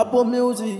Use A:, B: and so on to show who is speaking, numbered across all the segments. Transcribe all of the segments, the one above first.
A: Apple Music.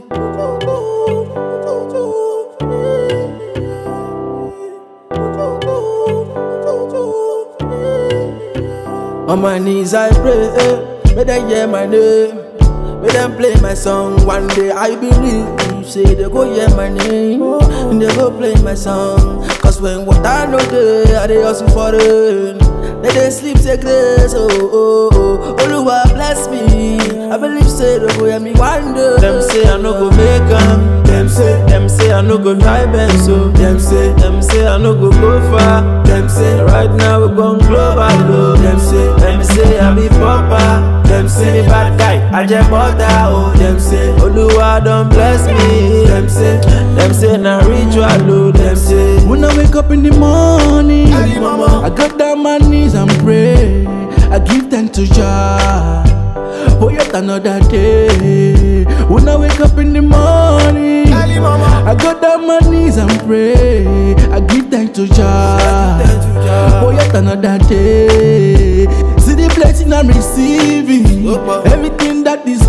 A: On my knees I pray, eh, may they hear my name, may them play my song. One day I believe you say they go hear my name, and they go play my song. Cause when water no day, I they hustle for rain. They they sleep say grace, oh oh oh. Oluwa bless me, I believe say they go hear me one day.
B: Them say I no go make am. Them say, them say I no go try bend so. Them say, them say I no go go far. Them say right now we gon' global low. Them say, them say I be popper. Them say me bad guy, I just butter oh. Them say Oluwa don bless me. Them say, them say na ritual oh. Them say
C: When I wake up in the morning,
A: Ali mama.
C: I got down my knees and pray. I give thanks to Jah for yet another day. When I wake up in the morning,
A: Ali mama.
C: I got down my knees and pray. I give thanks to Jah
A: thanks to Jah.
C: for yet another day. See the blessing I'm receiving,
A: Opa.
C: everything that is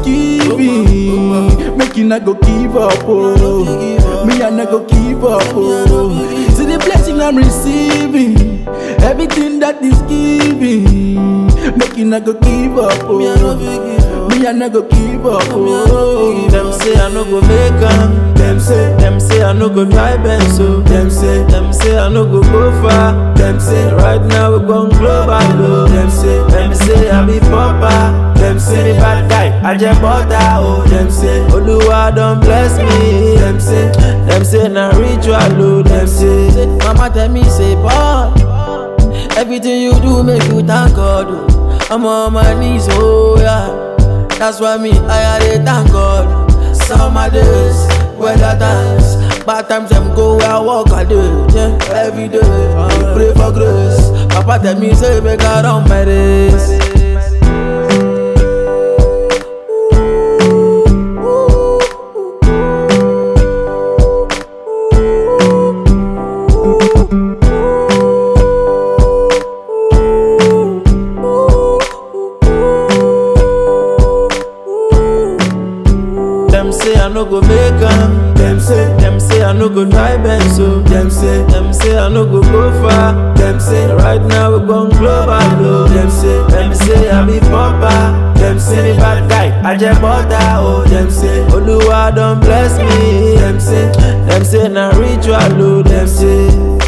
C: giving, making I go give up. Oh,
A: give up.
C: me I not go give up. Oh, see the blessing I'm receiving, everything that is giving, making I go give up. Oh,
A: Me, I no fit give up.
C: me I not go give up.
A: Me, I no
C: Oh,
A: fit
B: Them say I no go make am. Them say, them say I no go try bend so. Them say, them say I no go go far. Them say right now we gon' global low. Them say, them say I be popper. Them say me bad guy, I just butter oh. Them say Oluwa don bless me. Them say, them say na ritual oh. Them say.
A: Mama tell me say boy Everything you do make you thank God oh. I'm on my knees oh yeah That's why me I dey thank God Summer days, weather times Bad times them go where I walk a day yeah. Every day, I pray for grace Papa tell me say make I run my race
B: Them say I no go make am. Them say, them say I no go try bend so. Them say, them say I no go go far. Them say right now we gon' global low. Them say, them say I be popper. Them say me bad guy, I just butter oh. Them say Oluwa don bless me. Them say, them say na ritual oh. Them say.